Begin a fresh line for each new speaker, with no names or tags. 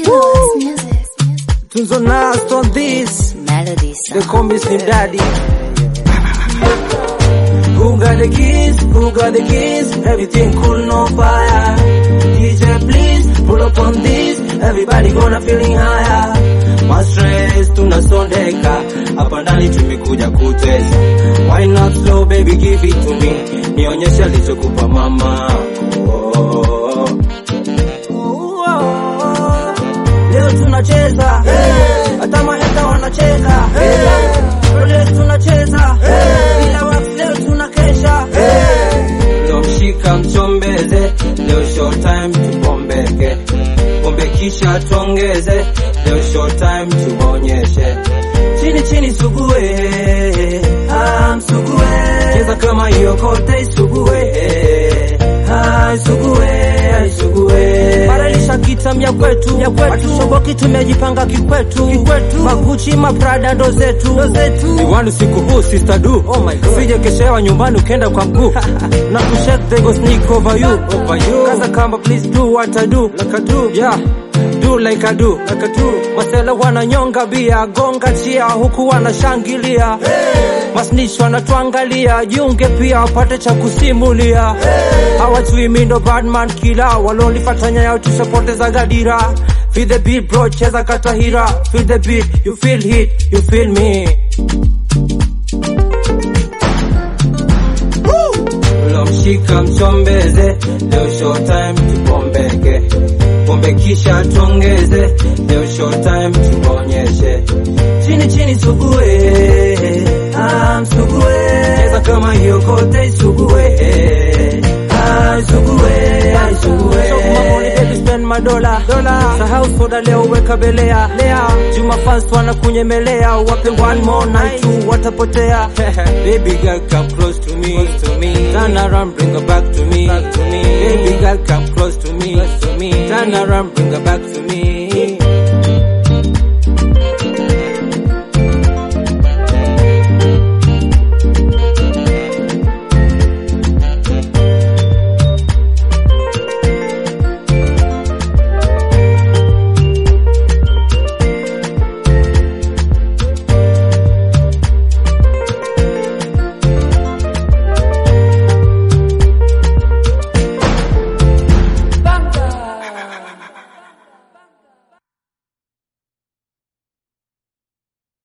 Woo!
Tunzo Nas on this.
Melody
They
song.
call me Slim Daddy. Who got the keys? Who got the keys? Everything cool, no fire. DJ, please pull up on this. Everybody gonna feeling higher. My stress tunasondeka hapa ndani tumekuja kutesa. Why not slow baby, give it to me, nionyeshe alichokupa mama. Oh, oh, oh. Oh, Leo tunacheza hata maheta wanacheza leo tunacheza bila wax leo tunakesha leo mshika mchombeze leo show time tubombeke pombe kisha tuongeze leo show time tuonyeshe chini chini sugue ah, msugue cheza kama hiyo kote isugue ah, isugue ah, isugue badilisha kitamya kwetu ya kwetu shoboki tumejipanga kikwetu kikwetu maguchi maprada ndo zetu ndo zetu miwani siku huu sister do oh my god sije keshewa nyumbani ukenda kwa mguu na kushake they go sneak over you over you kaza kamba please do what I do like I do yeah do like I do like I do masela wananyonga bia gonga chia huku wanashangilia hey. masnish wanatuangalia jiunge pia wapate cha kusimulia hey. hawajui mi ndo badman kila walonifatanya yao tushapoteza gadira feel the beat bro cheza katahira feel the beat you feel hit you feel me Lomshika mchombeze, leo show time tupombeke, pombe kisha tuongeze, leo show time tuonyeshe, chini chini sugue, ah msugue, cheza kama hiyo kote isugue, ah isugue, ah isugue. Mamoni baby spend madola dola, sahau soda leo weka belea lea, Juma fans wanakunyemelea, wape one more night tu watapotea. baby girl come close to me, close to me. Turn around, bring her back to me, back to me. Baby girl come close to me, close to me. Turn around, bring her back to me.